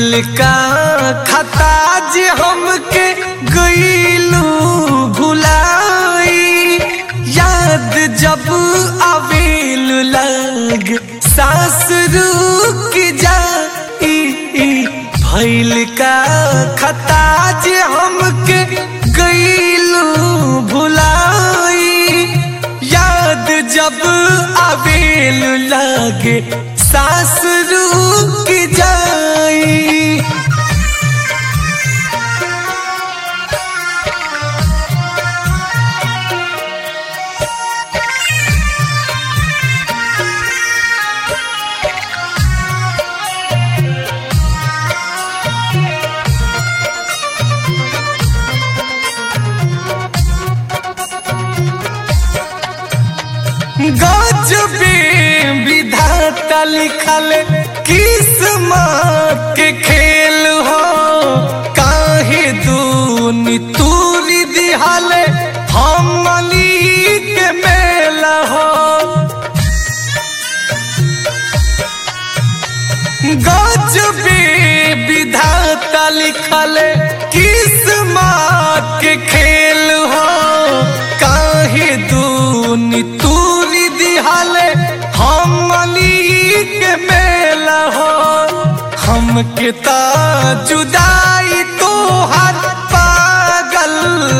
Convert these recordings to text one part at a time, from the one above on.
भैल का खता जे हमके गईलू भुलाई याद जब आवेल लग सांस रुक जाई भैल का खता जे हमके गईलू भुलाई याद जब आवेल लागे सांस रुक जाई गजबे विधाता लिखल किस्मत के खेल हो काहे दूनी तूरी दिहल हमली के मेल हो गजबे विधाता लिखल किस्मत के खेल हो काहे दूनी तूरी दिहल हमली के मेल हो हमके ता जुदाई तोहर पागल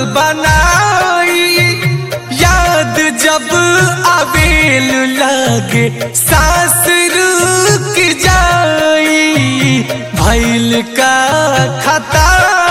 बनाई याद जब आवेल लागे सांस रुक जाई भैल का खता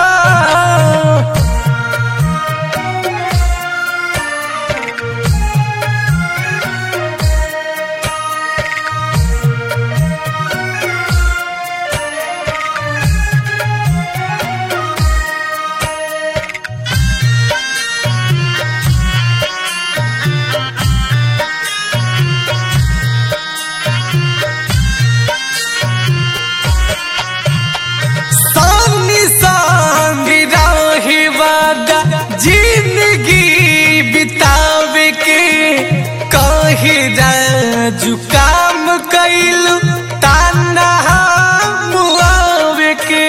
सामने संग रहे वादा जिंदगी बितावे के कहे राजू काम कैलू ताना मुआवे के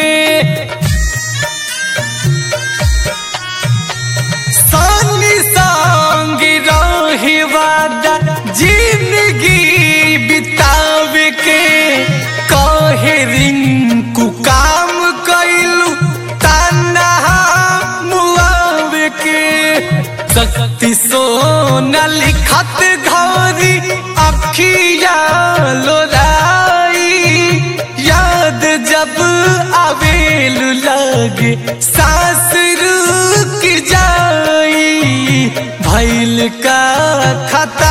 संग संग रहे वादा जिंदगी बितावे के कहे रिंकू काम कैलू ताना मुआवे के शक्ति सोना लिखत घोरी अखिया लोराई याद जब आवेल लगे सांस रुक जाई भैल का खता